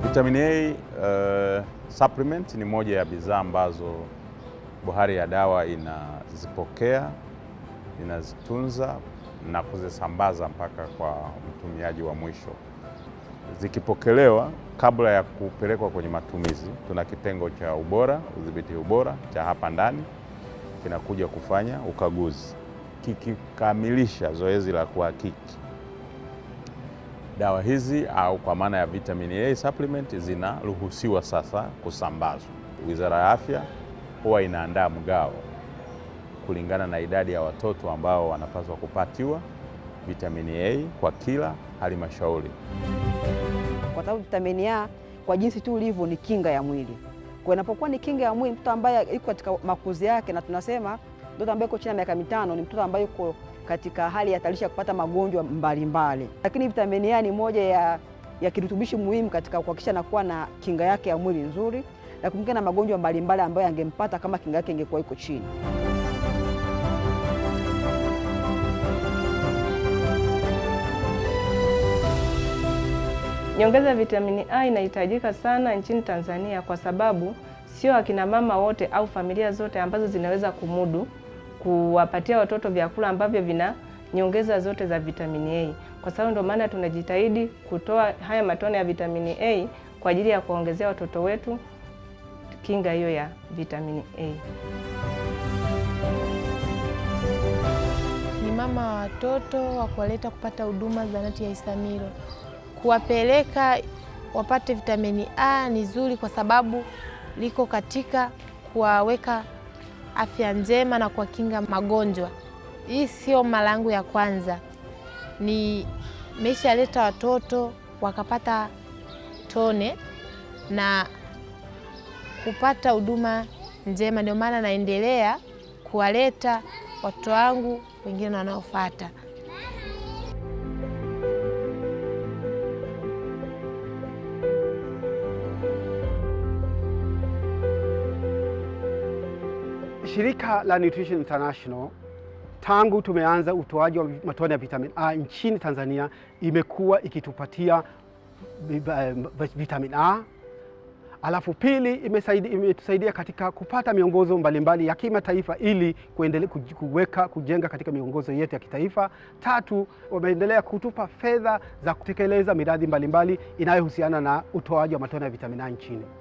Vitamin A uh, supplement ni moja ya bidhaa ambazo Bohari ya Dawa inazipokea, inazitunza na kuzisambaza mpaka kwa mtumiaji wa mwisho. Zikipokelewa kabla ya kupelekwa kwenye matumizi, tuna kitengo cha ubora, udhibiti ubora cha hapa ndani kinakuja kufanya ukaguzi. Kikikamilisha zoezi la kuhakiki dawa hizi au kwa maana ya vitamin A supplement zinaruhusiwa sasa kusambazwa. Wizara ya Afya huwa inaandaa mgao kulingana na idadi ya watoto ambao wanapaswa kupatiwa vitamini A kwa kila halmashauri. kwa sababu vitamini A kwa jinsi tu ulivyo ni kinga ya mwili. Kwa inapokuwa ni kinga ya mwili, mtoto ambaye yuko katika makuzi yake, na tunasema mtoto ambaye yuko chini ya miaka mitano ni mtoto ambaye yuko katika hali ya hatarishi ya kupata magonjwa mbalimbali. Lakini vitamini A ni moja ya, ya kirutubishi muhimu katika kuhakikisha anakuwa na kinga yake ya mwili nzuri na kumkinga na magonjwa mbalimbali ambayo angempata kama kinga yake ingekuwa iko chini. Nyongeza ya vitamini A inahitajika sana nchini Tanzania kwa sababu sio akina mama wote au familia zote ambazo zinaweza kumudu kuwapatia watoto vyakula ambavyo vina nyongeza zote za vitamini A. Kwa sababu ndio maana tunajitahidi kutoa haya matone ya vitamini A kwa ajili ya kuwaongezea watoto wetu kinga hiyo ya vitamini A. ni mama wa watoto wa kuwaleta kupata huduma zahanati ya Isamilo. Kuwapeleka wapate vitamini A ni zuri kwa sababu liko katika kuwaweka afya njema na kuwakinga magonjwa. Hii sio mara yangu ya kwanza, ni meshaleta watoto wakapata tone na kupata huduma njema, ndio maana naendelea kuwaleta watoto wangu wengine wanaofuata. Shirika la Nutrition International tangu tumeanza utoaji wa matone ya vitamin A nchini Tanzania imekuwa ikitupatia vitamin A. Alafu pili, imesaidia, imetusaidia katika kupata miongozo mbalimbali ya kimataifa ili kuendelea kuweka kujenga katika miongozo yetu ya kitaifa. Tatu, wameendelea kutupa fedha za kutekeleza miradi mbalimbali inayohusiana na utoaji wa matone ya vitamin A nchini.